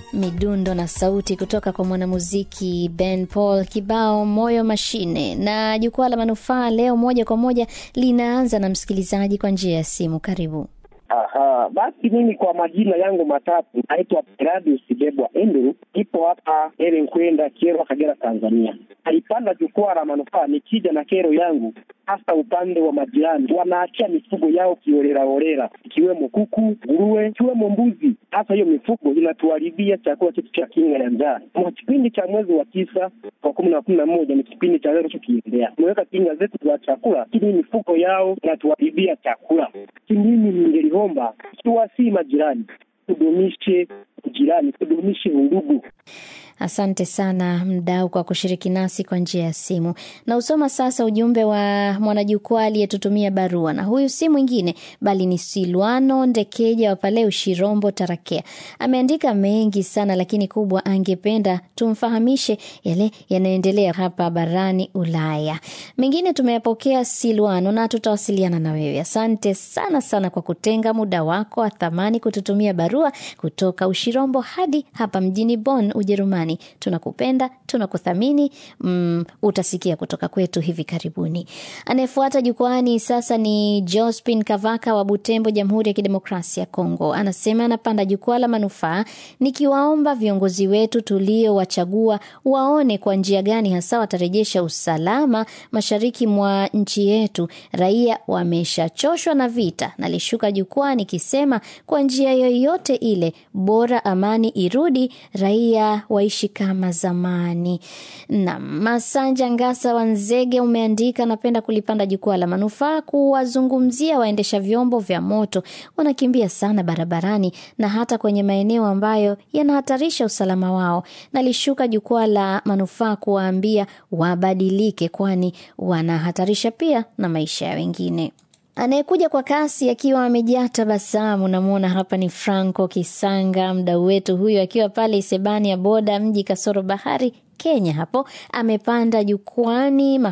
midundo na sauti kutoka kwa mwanamuziki Ben Paul, kibao moyo mashine. Na jukwaa la manufaa leo moja kwa moja linaanza na msikilizaji kwa njia ya simu. Karibu. Aha, basi mimi kwa majina yangu matatu naitwa Peradius Bebwa Andrew, ipo hapa ele kwenda Kyerwa, Kagera, Tanzania. Alipanda jukwaa la manufaa nikija na kero yangu, hasa upande wa majirani wanaachia mifugo yao kiolelaolela, ikiwemo kuku, nguruwe, ikiwemo mbuzi. Hasa hiyo mifugo inatuharibia chakula chetu cha kinga ya njaa. Kwa kipindi cha mwezi wa tisa kwa kumi na kumi na moja ni kipindi cha leo tukiendea, tumeweka kinga zetu za chakula, lakini mifugo yao inatuharibia chakula. Mimi ningeliomba ikiwa si majirani, tudumishe ujirani, tudumishe undugu. Asante sana mdau kwa kushiriki nasi kwa njia ya simu. Na usoma sasa ujumbe wa mwanajukwaa aliyetutumia barua, na huyu si mwingine bali ni Silwano Ndekeja wa pale Ushirombo, Tarakea. Ameandika mengi sana, lakini kubwa angependa tumfahamishe yale yanayoendelea hapa barani Ulaya. Mengine tumeyapokea Silwano, na tutawasiliana na wewe. Asante sana sana kwa kutenga muda wako wa thamani kututumia barua kutoka Ushirombo hadi hapa mjini Bonn, Ujerumani. Tunakupenda, tunakuthamini. Mm, utasikia kutoka kwetu hivi karibuni. Anayefuata jukwani sasa ni Jospin Kavaka wa Butembo, Jamhuri ya Kidemokrasia ya Kongo. Anasema anapanda jukwaa la manufaa, nikiwaomba viongozi wetu tuliowachagua waone kwa njia gani hasa watarejesha usalama mashariki mwa nchi yetu. Raia wameshachoshwa na vita. Nalishuka jukwaa nikisema kwa njia yoyote ile, bora amani irudi, raia waishi kama zamani. Na Masanja Ngasa wa Nzege umeandika, napenda kulipanda jukwaa la manufaa kuwazungumzia waendesha vyombo vya moto, wanakimbia sana barabarani na hata kwenye maeneo ambayo yanahatarisha usalama wao. Nalishuka jukwaa la manufaa kuwaambia wabadilike, kwani wanahatarisha pia na maisha ya wengine. Anayekuja kwa kasi akiwa amejaa tabasamu, namwona hapa ni Franco Kisanga, mdau wetu huyu akiwa pale Isebani ya boda mji kasoro bahari Kenya. Hapo amepanda jukwani